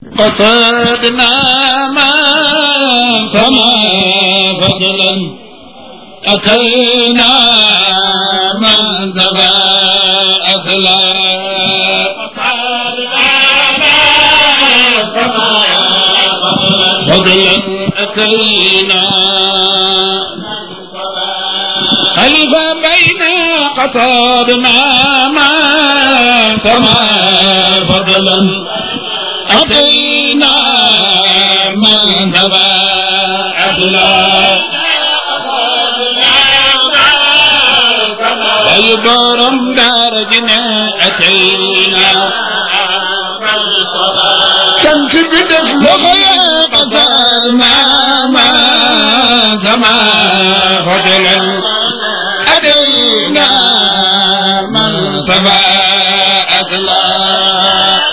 قصدنا ما فما فضلا أتينا من ذبا أثلا فضلا أتينا خلف بين قصدنا ما فما فضلا أتينا من ذبا أثلا ويبرم درجنا أتينا كم كبدف لغيا قصرنا ما سما فضلا أتينا من سبا أثلا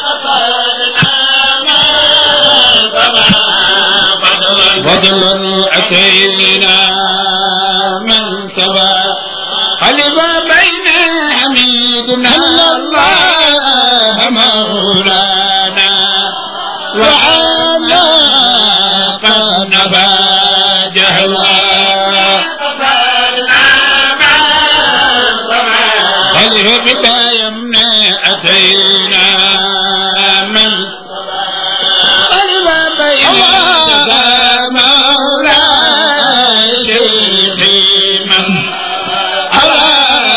فضلا أتينا من سبا خلف بين حميدنا الله مولانا وعلى قنبا جهلا خلف بدايمنا أتينا من خلف بين مولاي شيخي من على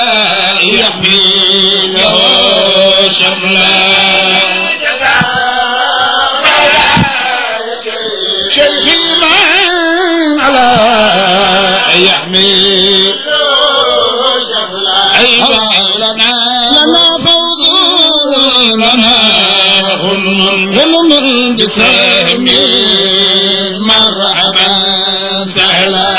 يحمله شملا شيخي من على يحمل أيضا لنا لنا فوز لنا غنم غنم بسهم مرحبا سهلا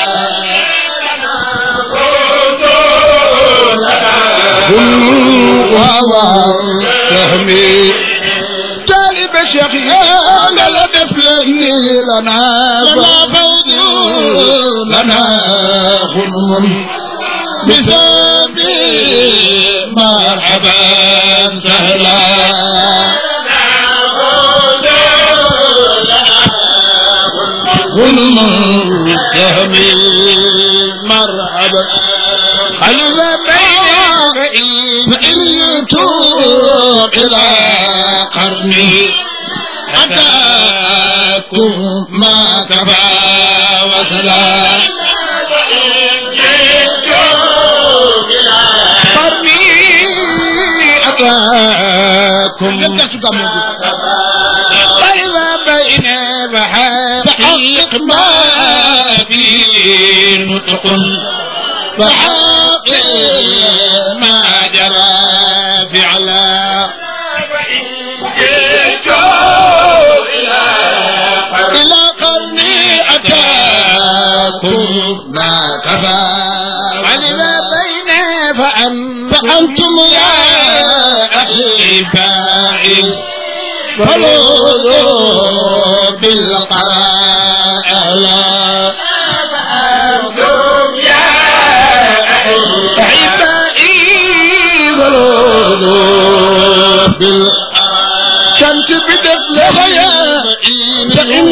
وهو فهمي طالب شيخ يا لا دفلني لنا فوز لنا غنم بسبي مرحبا سهلا غنم سهمي مرحبا خلف بين فإن يتوب إلى قرنه أتاكم ما كفى وسلام قرني أتاكم طيب بين بحقيق ما في نطق فحقق ما جرى فعلا إلى قرني أتاكم ما كفى علم بين فأنتم, فأنتم يا أحبائي فلوذوا بالقراء أهلا أحبائي فلوذوا بالشمس بدفل خيائي فإن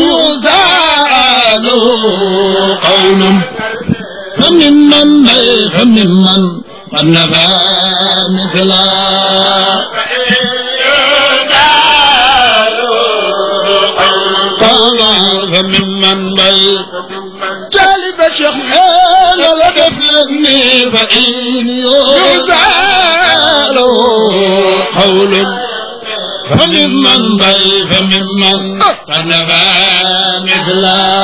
يزالوا قول فممن فممن قد نفى مثلا قال فممن بل جالب شيخ حال لدفلني فإن يزال قول فممن بل فممن قد نفى مثلا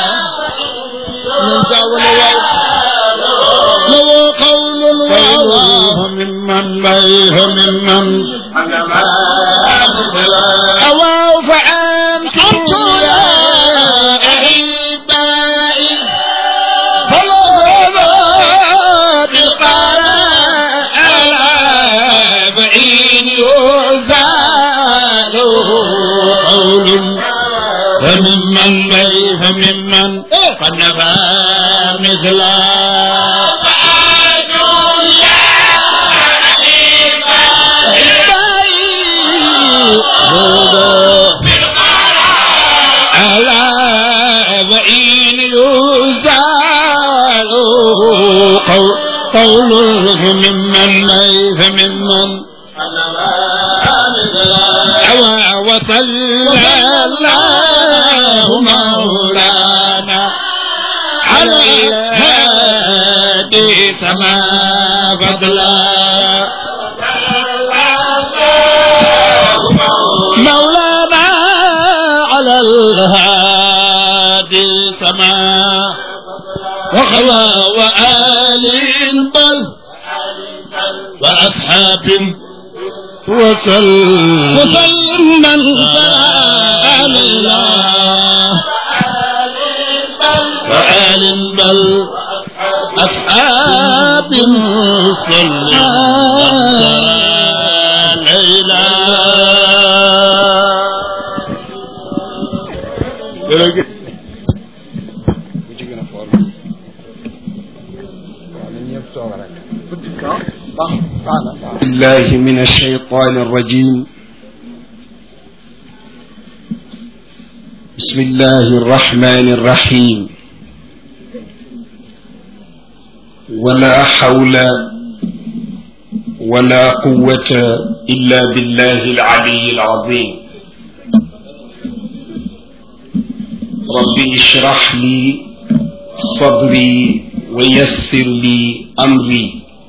لو قول فممن بل فممن أواو فأنت يا أحبائي فلا بالقراء فإن يزال قول فممن بي فممن قد نفى مثلا أحبائي على وإن يزال قول قوله ممن ليس ممن أوى وصلى الله مولانا على الهادي سما فضلا مولانا على الهادي سما وخوى وآل بل وأصحاب وسلم وسلم من سلام الله وآل بل أصحاب صلى ليلى بالله من الشيطان الرجيم بسم الله الرحمن الرحيم ولا حول ولا قوة إلا بالله العلي العظيم ربي اشرح لي صدري ويسر لي أمري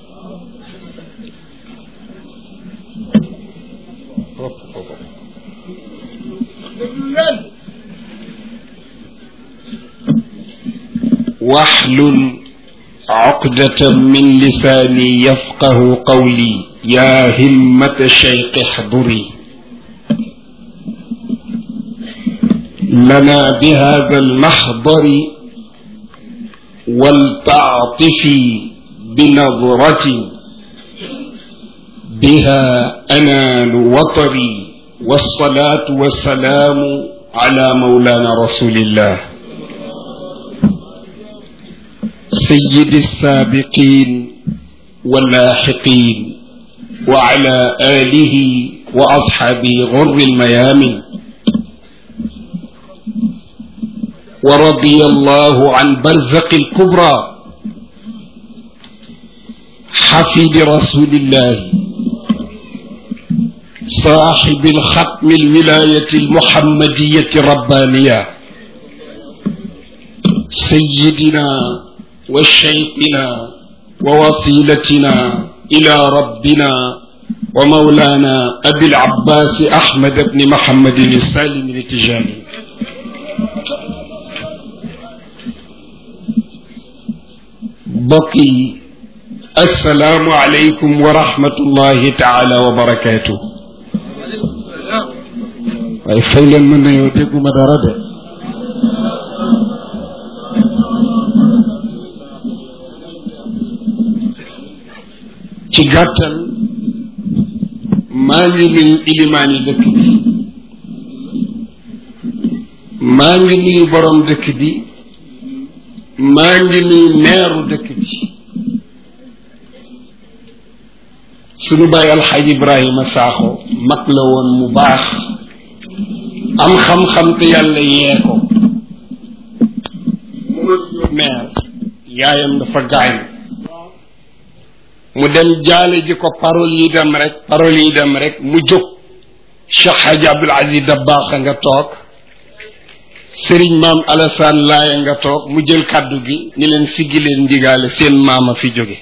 واحلل عقدة من لساني يفقه قولي يا همة الشيخ احضري لنا بهذا المحضر ولتعطفي بنظرة بها أنال وطري والصلاة والسلام على مولانا رسول الله سيد السابقين واللاحقين وعلى آله وأصحابه غر الميامن ورضي الله عن برزق الكبرى حفيد رسول الله صاحب الختم الولاية المحمدية الربانية سيدنا وشيخنا ووسيلتنا إلى ربنا ومولانا أبي العباس أحمد بن محمد السالم التجاني بقي السلام عليكم ورحمة الله تعالى وبركاته waaye fay leen mën na yow dégguma dara de ci gàttal maa ngi nuyu ilimaan yi dëkk bi maa ngi nuyu borom dëkk bi maa ngi nuyu meeru dëkk bi sunu bàyyi alxaaj ibrahima saaxo mag la woon mu baax am xam-xam te yàlla yee ko meer yaayam dafa gaañ mu dem jaale ji ko parole yi dem rek parole yi dem rek mu jóg Cheikh Hadji Abdoul Aziz Dabakh nga toog Serigne maam Alassane Laye nga toog mu jël kàddu gi ni leen siggi leen ndigaale seen maama fi jóge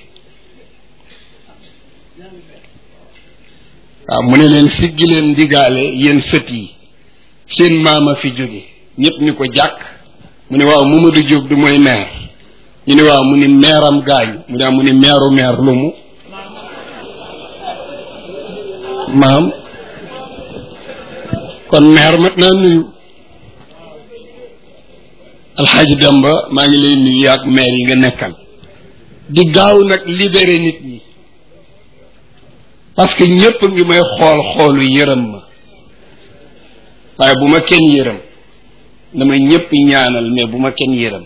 waaw mu ne leen siggi leen ndigaale yéen sët yi seen maama fi jóge ñëpp ñu ko jàkk mu ne waaw Mamadou Diop du mooy maire ñu ne waaw mu ni meeram gaañ mu ne mu ni meeru meer lu mu maam kon meer mat naa nuyu alxaaji Demba maa ngi lay nuyu yaag meer yi nga nekkal di gaaw nag libéré nit ñi parce que ñëpp ngi may xool xoolu yërëm ma waaye bu ma kenn yërëm dama ñëpp ñaanal mais bu ma kenn yërëm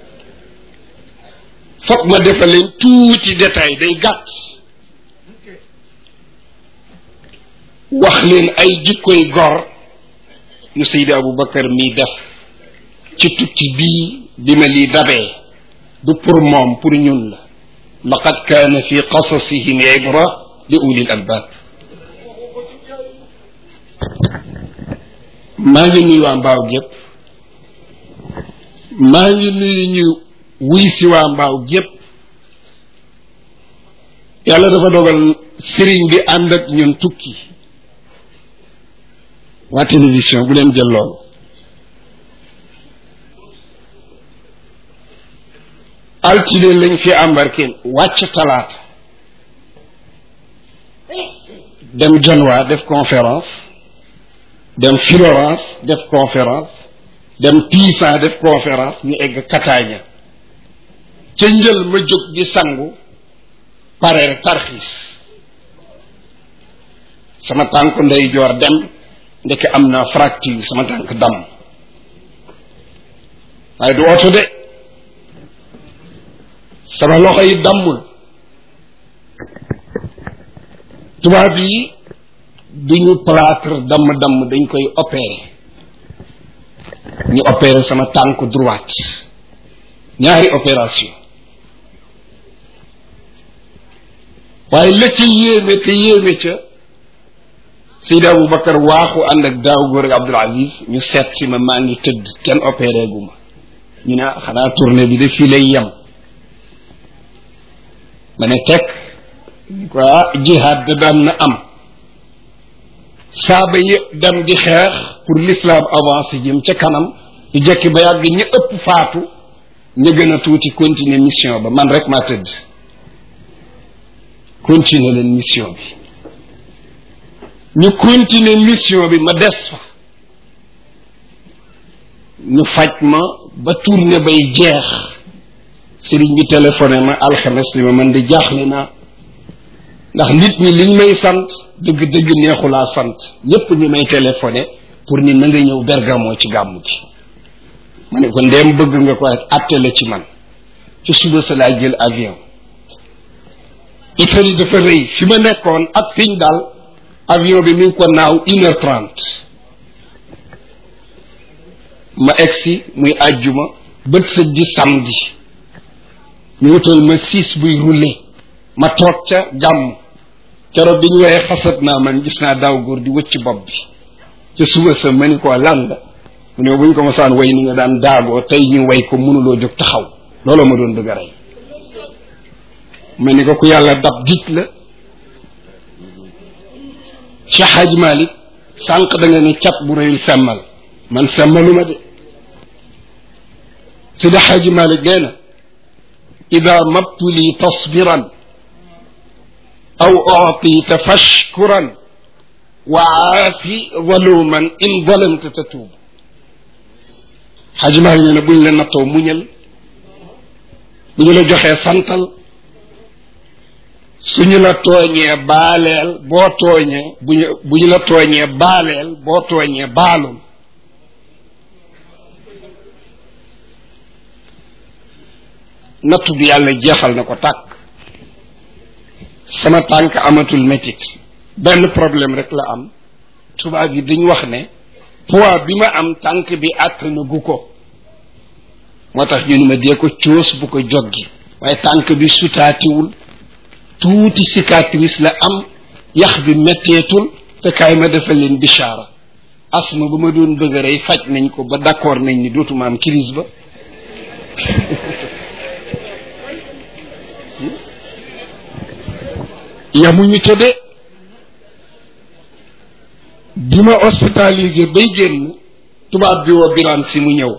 foog ma defal leen tuuti détail day gàtt wax leen ay jikkoy gor ñu Seydi Aboubacar mii def ci tukki bii bi ma lii dabee du pour moom pour ñun la laqad kaana fi qasasihim ibra li ulil albab maa ngi nuyu waa mbaaw gépp maa ngi nuyu ñu wuy si waa mbaaw gépp yàlla dafa dogal sëriñ bi ànd ak ñun tukki waa télévision bu leen jël loolu altine lañ fi embarqué wàcc talaata dem Janwa def conférence dem Florence def conférence dem Pisa def conférence ñu egg Catania ca njël ma jóg di sangu pare rek tarxiis sama tànk ndey joor dem ndeke am na fracture sama tànk dam waaye du oto de sama loxo yi dammul tubaab yi duñu plâtre damm-damm dañ koy opérer ñu opérer sama tànk droite ñaari opération waaye la ca yéeme te yéeme ca Seydi Aboubacar waaxu ànd ak daaw góor ak Abdoul Aziz ñu seet si ma maa ngi tëdd kenn opéré gu ma ñu ne xanaa tournée bi de fii lay yem ma ne teg ko ah jihaad da daan na am saaba yi dem di xeex pour l'islam avancé jëm ca kanam ñu jekki ba yàgg ñi ëpp faatu ñu gën a tuuti continuer mission ba man rek maa tëdd continuer leen mission bi ñu continuer mission bi ma des fa ñu faj ma ba tournée bay jeex sëriñ bi téléphoné ma alxames li ma man di jaaxle naa ndax nit ñi liñ may sant dëgg-dëgg neexulaa sant ñépp ñi may téléphoné pour ni na nga ñëw bergamo ci gàmmu gi ma ne ko ndeem bëgg nga ko rek atte la ci man ci suba sa laa jël avion Italie dafa rëy fi ma nekkoon ak fiñ daal avion bi mi ngi ko naaw une heure trente ma egsi muy àjjuma bët sëj di samedi ñu wutal ma siis buy roulé ma toog ca gàmm keroog bi ñu woyee xasat naa man gis naa daaw góor di wëcc bopp bi ca suba sa ma ni ko lan la mu ne bu ñu ko mosaan way ni nga daan daagoo tey ñu way ko mënuloo jóg taxaw looloo ma doon bëgg a rey ma ni ko ku yàlla dab dij la Cheikh Hadj Malick sànq da nga ni cat bu rëyul semmal man semmaluma de Sidi Hadj Malick nee na ida mabtuli tasbiran aw uctita fashkuran wa aafi zaluman in zalamta tatuub Hadj Malick nee na buñ la nattoo muñal bu ñu la joxee santal suñu la tooñee baaleel boo tooñee bu ñu bu ñu la tooñee baaleel boo tooñee baalul nattu bi yàlla jeexal na ko tàkk sama tànk amatul métit benn problème rek la am tubaab yi dañ wax ne poids bi ma am tànk bi àtt na gu ko moo tax ñu ni ma dee ko coos bu ko joggi waaye tànk bi sutaatiwul tuuti cicatrice la am yax bi metteetul te kaay ma defal leen bichara asma ba ma doon bëgg a rey faj nañ ko ba d'accord nañ ni dootuma am crise ba yamuñu ca de bi ma hospitalisé bay génn tubaab bi woo biraan si mu ñëw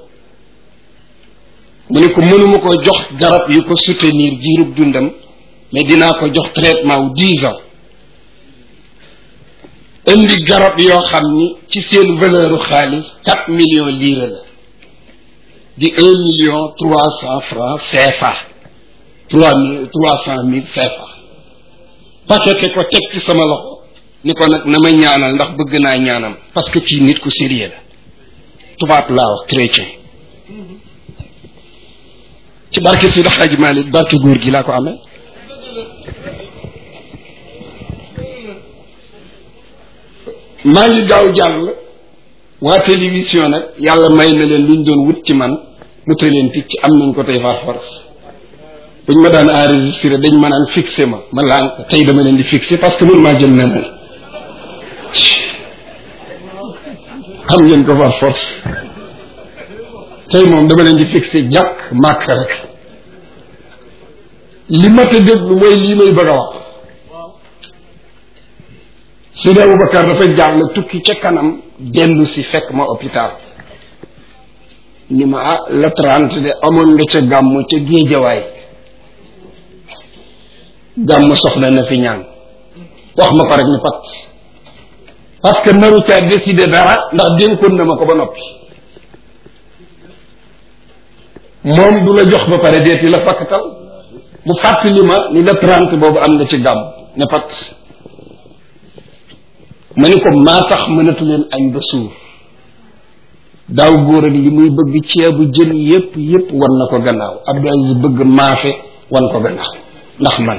mu ne ko mënuma ko jox garab yu ko soutenir jiirub dundam mais dinaa ko jox traitement wu dix ans indi garab yoo xam ni ci seen valeur xaalis quatre millions lire la di un million trois cent francs CFA trois mille trois cent mille CFA paqueté ko teg ci sama loxo ni ko nag na ma ñaanal ndax bëgg naa ñaanam parce que kii nit ku sérieux la tubaab laa wax chrétien ci barke Sidi Xaaji Malik barke góor gi laa ko amee maa ngi gaaw jàll waa télévision nag yàlla may na leen luñ doon wut ci man mu tëj leen tic ci am nañ ko tey par force buñ ma daan enregistré dañ ma naan fixé ma ma lànk tey dama leen di fixé parce que mënu maa jël neneen xam ngeen ko par force tey moom dama leen di fixé jàkk màkk rek li ma ta déglu mooy lii may bëgg a wax Seydi Aboubacar dafa jàll tukki ca kanam dellu si fekk ma hôpital ni ma ah la trente de amoon nga ca gàmm ca géejawaay gàmm soxla na fi ñaan wax ma ko rek ni pat parce que naru caa décider dara ndax dénkoon na ma ko ba noppi moom du la jox ba pare deeti la fakkatal mu fàttali ma ni la trente boobu am na ci gàmm ne pat ma ni ko maa tax mënatu leen añ ba suur daaw góor ak li muy bëgg ceebu jën yépp yépp wan na ko gannaaw Abdou Aziz bëgg maafe wan ko gannaaw ndax man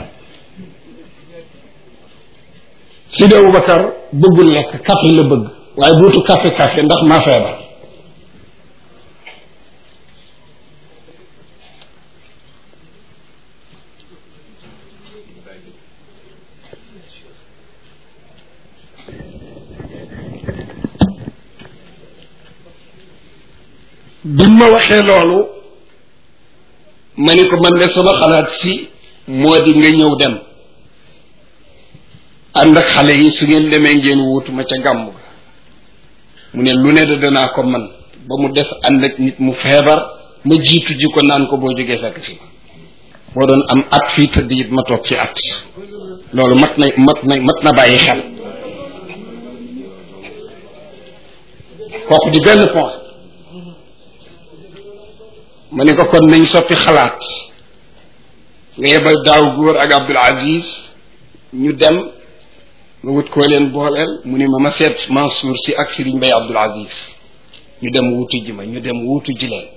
Sidi Aboubacar bëggul lekk café la bëgg waaye buutu café café ndax maa feebar bi ma waxee loolu ma ni ko man de sama xalaat si moo di nga ñëw dem ànd ak xale yi su ngeen demee ngeen wuutu ma ca gàmm ga mu ne lu ne da danaa ko man ba mu des ànd ak nit mu feebar ma jiitu ji ko naan ko boo jógee fekk si ma boo doon am at fii tëdd it ma toog ci at loolu mat na mat na mat na bàyyi xel kooku di benn point ma ne ko kon nañ soppi xalaat nga yebal daaw góor ak Abdul Aziz ñu dem nga wut koo leen booleel mu ni ma ma seet Mansour si ak Serigne Mbaye Abdul Aziz ñu dem wuutu ji ma ñu dem wuutu ji leen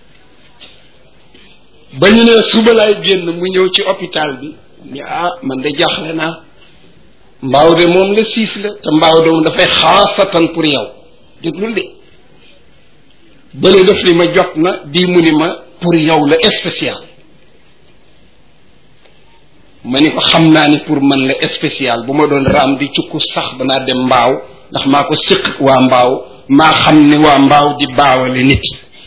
ba ñu ne suba laay génn mu ñëw ci hôpital bi ni ah man de jaaxle naa mbaaw de moom la siis la te mbaaw de moom dafay xaasatan pour yow déglul de bële def li ma jot na bii mu ni ma pour yow la spécial ma ni ko xam naa ni pour man la spécial bu ma doon raam di cukku sax danaa dem mbaaw ndax maa ko siq waa mbaaw maa xam ni waa mbaaw di baawale nit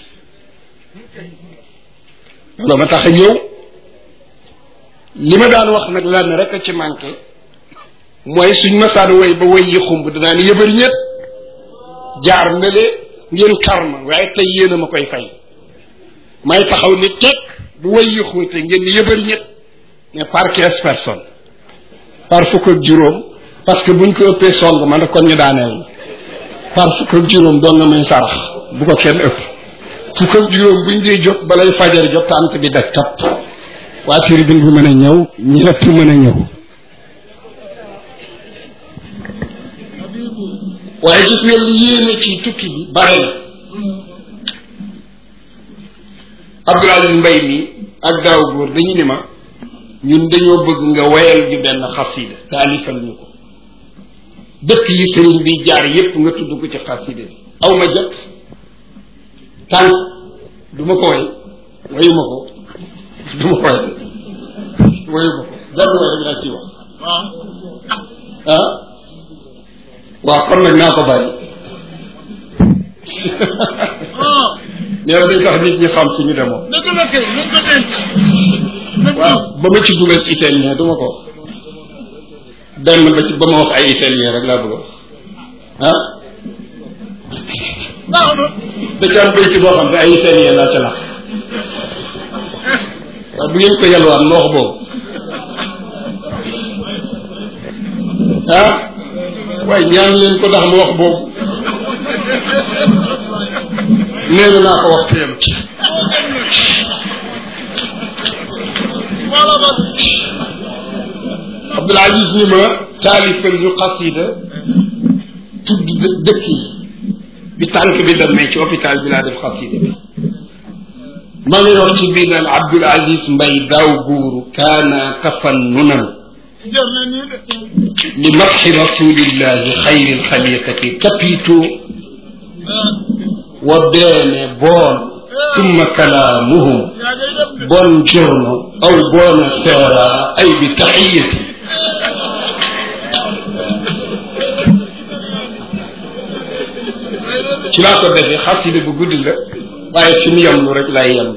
loolu ma tax a ñëw li ma daan wax nag lan rek a ci manqué mooy suñ ma saan woy ba woy yi xumb danaa ni yëbër ñett jaar na le ngeen karma waaye tey yéen a ma koy fay may taxaw ni teg bu way yi xóote ngeen ni yëbër ñett mais par quinze personnes par fukk ak juróom parce que buñ ko ëppee song man kon ñu daaneel na par fukk ak juróom doon na may sarax bu ko kenn ëpp fukk ak juróom buñ dee jot balay fajar jot tànt bi daj tap waa tribune bi mën a ñëw ñëpp mën a ñëw waaye gis nga li yéene ci tukki bi bare na Abdul Aziz Mbay mi ak daaw góor dañu ni ma ñun dañoo bëgg nga wayal ju benn xasida taalifal ñu ko dëkk yi sëriñ bi jaar yépp nga tudd ko ci xasida bi aw ma jot tànk du ma ko way wayu ma ko du ma ko way wayu ma ko benn way rek laa ciy wax ah waaw kon nag naa ko bàyyi nee na day tax nit ñi xam fi ñu demoon dëgg la kay lu ko denc waaw ba ma ci dugal ci italien du ma ko benn ba ci ba ma wax ay italien rek laa bëgg a wax ah baax na da ci am béyti boo xam ne ay italien laa ca làkk waaw bu ngeen ko yalwaan ma wax boobu ah waaye ñaan leen ko ndax mu wax boobu nee na naa ko wax te yem ci wala ba Abdul Aziz ni ma taalifal ñu xasida tudd dë- dëkk yi bi tànk bi demee ci hôpital bi laa def xasida bi ma ngi wax ci biir naan Abdul Aziz Mbay daaw guuru kaana tafannunan jër na nii de li madxi rasulillahi xayri lxaliqati kapitu wa bene buon summa kalaamuhum yaa ngay dem de buongiorno aw buonasera ay bi taxiyati ci laa ko defee xasida bu guddi la waaye fi mu yemlu rek laay yemlu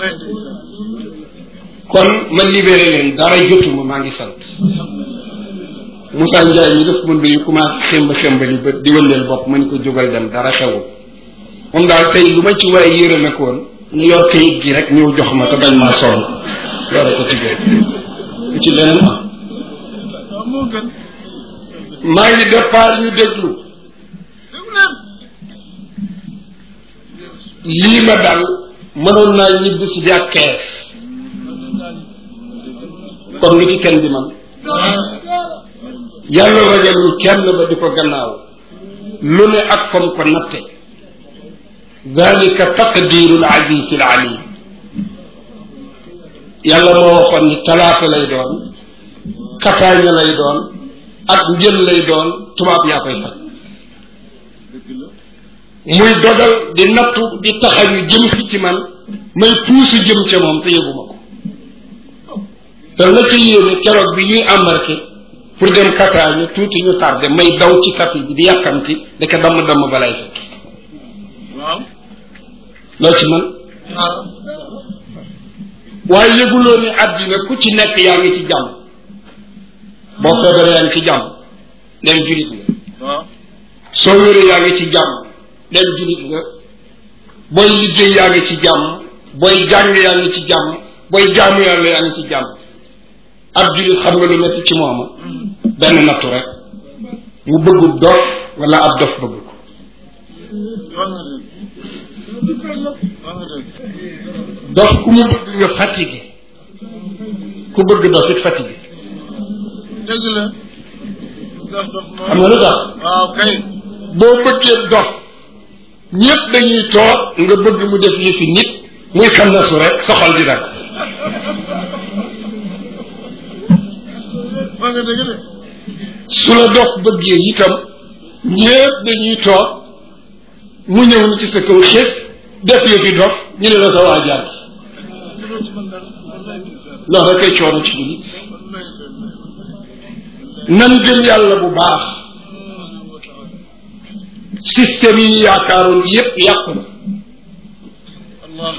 kon ma libéré leen dara jotuma maa ngi sant Moussa Ndiaye mi def ma nuyu commencé xemba xembali ba di wëndeel bopp ma ni ko jógal dem dara xewul moom daal tey lu ma ci waaye yërëme ko woon ñu yor kayit gi rek ñëw jox ma te bañ maa sonn yore ko ci biir lu ci leneen am waaw moo gën maa ngi départ ñu déglu déglu leen lii ma dal mënoon naa ñibbi si di ak kees kon lu ci kenn di man yàlla rajalul kenn ba di ko gannaaw lu ne ak fam ko natte dalika taqdiru l aziz al alim yàlla moo waxoon ni talaata lay doon kataaña lay doon ak njël lay doon tubaab yaa koy faj muy dogal di nattu di taxañu jëm si ci man may puusu jëm ca moom te yëguma ko te la ca yéene keroog bi ñuy embarqué pour dem kataaña tuuti ñu tardé may daw ci tapis bi di yàkkamti daka damm damm balay fekk waaw loo ci man waaw waaye yëguloo ni àddina ku ci nekk yaa ngi ci jàmm boo feebaree yaa ngi ci jàmm dem julit nga waaw soo wéree yaa ngi ci jàmm dem julit nga booy liggéey yaa ngi ci jàmm booy jàng yaa ngi ci jàmm booy jaamu yàlla yaa ngi ci jàmm ab julit xam nga lu metti ci mooma benn nattu rek mu bëggu dof wala ab dof bëgg ko wax nga dëgg wax nga dëgg dof ku mu bëgg nga fatigué ku bëgg dof it fatigué dëgg la dox dox xam moom nga lu tax waaw kay boo bëggee dof ñëpp dañuy toog nga bëgg mu def yëfi nit muy xannasu rek sa xol di dagg wax nga dëgg de su la dof bëggee itam ñëpp dañuy toog mu ñëw ni ci sa kaw xës def yëfi dof ñu ne la sa waa jaar mënoo ci mën dara wallaay ndeysaan loolu rek ay coono ci jullit wallaay nan gëm yàlla bu baax système yi ñu yaakaaroon yépp yàqu na allah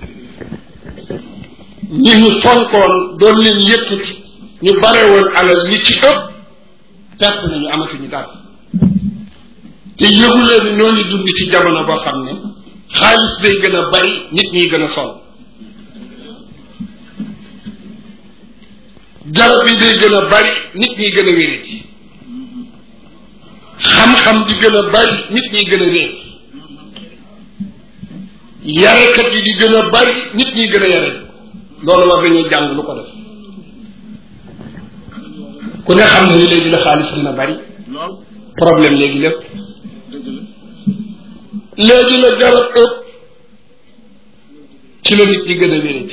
ñi ñu fonkoon doon leen yëkkati ñu bare woon alal ñi ci ëpp perte nañu amatuñu dara te yëgu leen ni ñoo ngi dund ci jamono boo xam ne xaalis day gën a bari nit ñi gën a sol garab yi day gën a bari nit ñi gën a wéradi xam-xam di gën a bari nit ñi gën a réer yarekat yi di gën a bari nit ñi gën a yare loolu war nañoo jàng lu ko def ku ne xam na ni léegi la xaalis gën a bari lool problème léegi lépp dëgg la léegi la garab ëpp ci la nit ñi gën a wéradi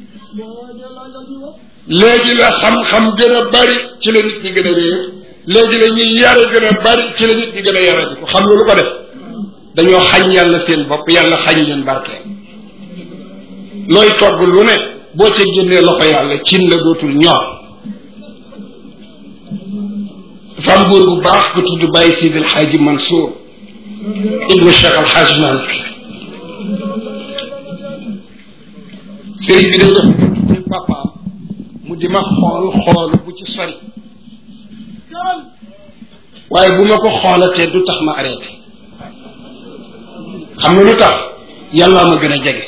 léegi la xam-xam gën a bari ci la nit ñi gën a réer léegi la ñuy yare gën a bari ci la nit ñi gën a yaradi ko xam nga lu ko def dañoo xañ yàlla seen bopp yàlla xañ leen barkeel looy togg lu ne boo ca génnee loxo yàlla cin la dootul ñor dafa am góor bu baax bu tudd Baye Sidi El Hadji Mansour ibnu Cheikh Al Hadj Malick sëriñ bi day def ci papaam mu di ma xool xoolu bu ci sori waaye bu ma ko xoolatee du tax ma arrêté xam nga lu tax yàllaa ma gën a jege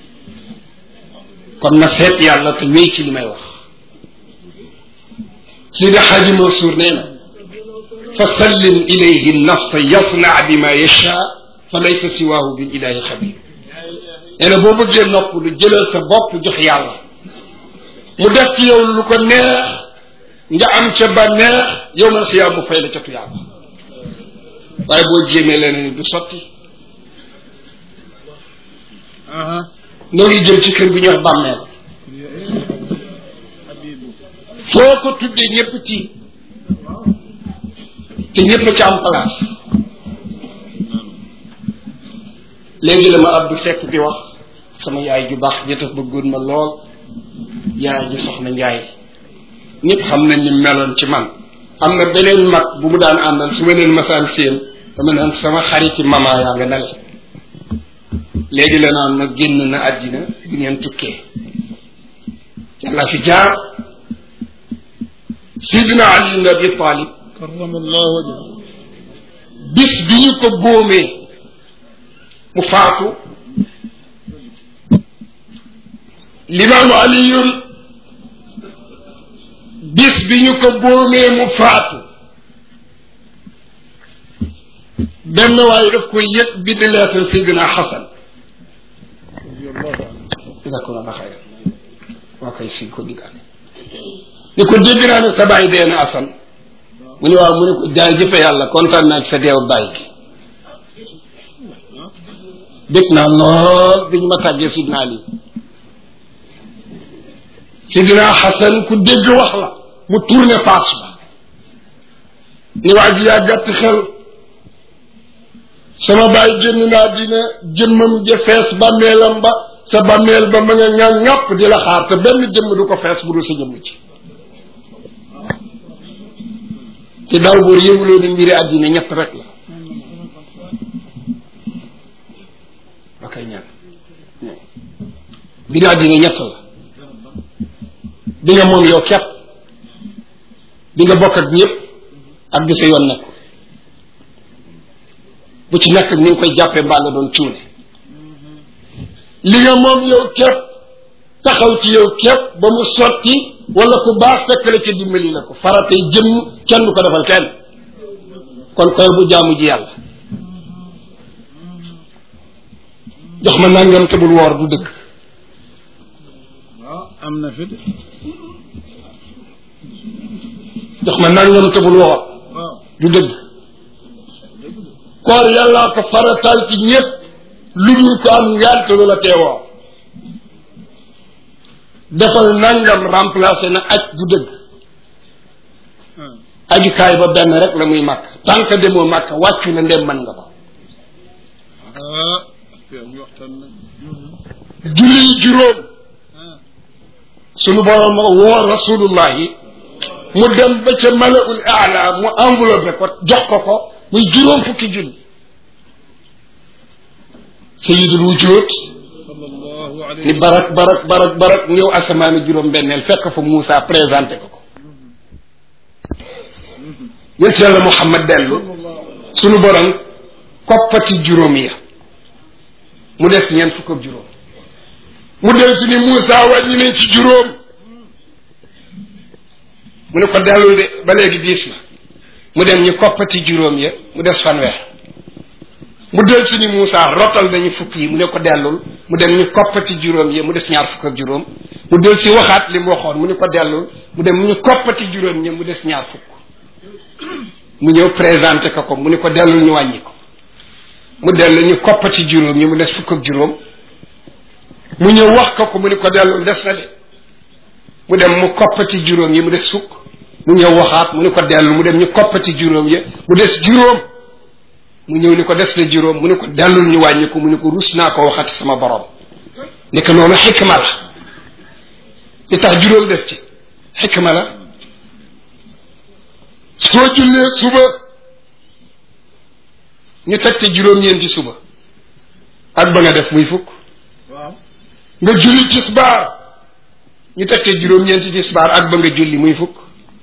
kon na seet yàlla te wéy ci li may wax Sidi Xaaji Mansour nee na fa sallim ilayhi nafsa yasna bima yasha fa laysa siwaahu bil ilahi xabir nee na boo bëggee nopp lu jëlal sa bopp jox yàlla mu def ci yow lu ko neex nga am ca ba neex yow ma xiyaam mu fay la ca tuyaaba waaye boo jéemee leneen du sotti aha noo ngi jëm ci kër gu ñuy wax bàmmeel habibu foo ko tuddee ñëpp ci te ñëpp ci am place léegi la ma Abdou Seck di wax sama yaay ju baax ji tax bëggoon ma lool yaay ji soxna Njaay ñëpp xam nañ ni meloon ci man am na beneen mag bu mu daan àndal su ma leen masaan séen dama naan sama xariti mama yaa nga nale léegi la naan ma génn na àddina bu ngeen tukkee yàlla fi jaar sidina ali ibn abi talib karamallahu wajha bis bi ñu ko góomee mu faatu limaamu aliyun bis bi ñu ko góomee mu faatu benn waaye daf koy yëg bind lettre Seydina Xasan d'accord ala xayra waa kay si ko diggaale ni ko dégg naa ne sa baay dee na Asan mu ne waaw mu ne ko jaay jëfe yàlla kontaan naa ci sa deew baay gi dégg naa lool bi ñu ma tàggee Sidna Ali Sidna Xasan ku dégg wax la mu tourné face ba ni waa ji yaa gàtt xel sama baay génn naa dina jëmmam ja fees bàmmeelam ba sa bàmmeel ba ma nga nga ŋàpp di la xaar te benn jëmm du ko fees bu dul sa jëmm ci te daaw boor yëguloo ni mbiri àddina ñett rek la ba kay ñaan mbiri àddina ñett la di nga moom yow kepp di nga bokk ak ñëpp ak di sa yoon nekk bu ci nekk ni nga koy jàppee mbaa nga doon cuune li nga moom yow képp taxaw ci yow képp ba mu sotti wala ku baax fekk la ca dimbali la ko faratay jëmm kenn du ko defal kenn kon koy bu jaamu ji yàlla jox ma nangam te bul woor du dëgg waaw am na fi de jox ma nangam te bul woor waaw du dëgg koor yàllaa ko faratal ci ñëpp lu dul ko am ngant lu la teewoo defal nangam remplacé na aj du dëgg ajukaay ba benn rek la muy màkk tant que demoo màkk wàccu na ndem mën nga ko ah yow ñu waxtaan na julli juróom ah sunu borom woo rasulullahi mu dem ba ca malaul aala mu enveloppé ko jox ko ko muy juróom fukki julli sayidul wujud sallallahu alayhi ni barak barak barak barak ñëw asamaani juróom benneel fekk fa Moussa présenté ko ko yent yàlla Muhammad dellu sunu borom koppati juróom ya mu des ñeent fukk ak juróom mu del si ni Moussa wàññi nañ ci juróom mu ne ko dellul de ba léegi diis na mu dem ñu koppati juróom ya mu des fanweer mu del si ni Moussa rotal nañu fukk yi mu ne ko dellul mu dem ñu koppati juróom ya mu des ñaar fukk ak juróom mu del si waxaat li mu waxoon mu ne ko dellul mu dem ñu koppati juróom ya mu des ñaar fukk mu ñëw présenté ko ko mu ne ko dellul ñu wàññi ko mu dellu ñu koppati juróom yi mu des fukk ak juróom mu ñëw wax ko ko mu ne ko dellul des na de mu dem mu koppati juróom yi mu des fukk mu ñëw waxaat mu ne ko dellu mu dem ñu koppati juróom yi mu des juróom mu ñëw ni ko des na juróom mu ne ko dellul ñu wàññi ko mu ne ko rus naa ko waxati sama borom nekk loolu xikma la li tax juróom des ci xikma la soo jullee suba ñu teg ci juróom-ñeenti suba ak ba nga def muy fukk waaw nga julli tisbaar ñu teg ci juróom-ñeenti tisbaar ak ba nga julli muy fukk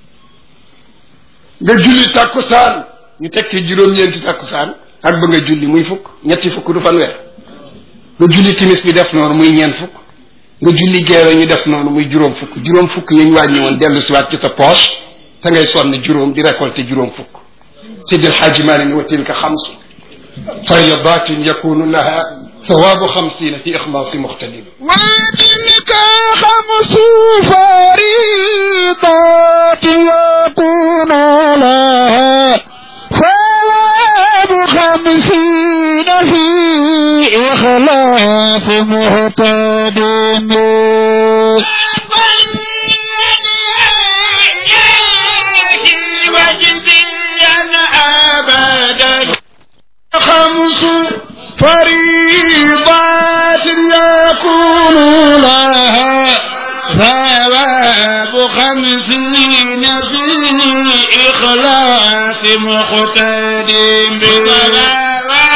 nga julli takkusaan ñu teg ci juróom-ñeenti takkusaan ak ba nga julli muy fukk ñetti fukk du fanweer nga julli timis bi def noonu muy ñeent fukk nga julli geere ñu def noonu muy juróom fukk juróom fukk yañ wàññi woon dellu siwaat ci sa poche te ngay sonn juróom di récolter juróom fukk Seydi El Hadji Malick ni wa tilka xamsu fayadatin yakunu laha ثواب خمسين في إخلاص مختلف وتلك خمس فريضات يكون لها ثواب خمسين في إخلاص مهتدين خمس فريضات خمسين في إخلاص مقتدم بالصلاة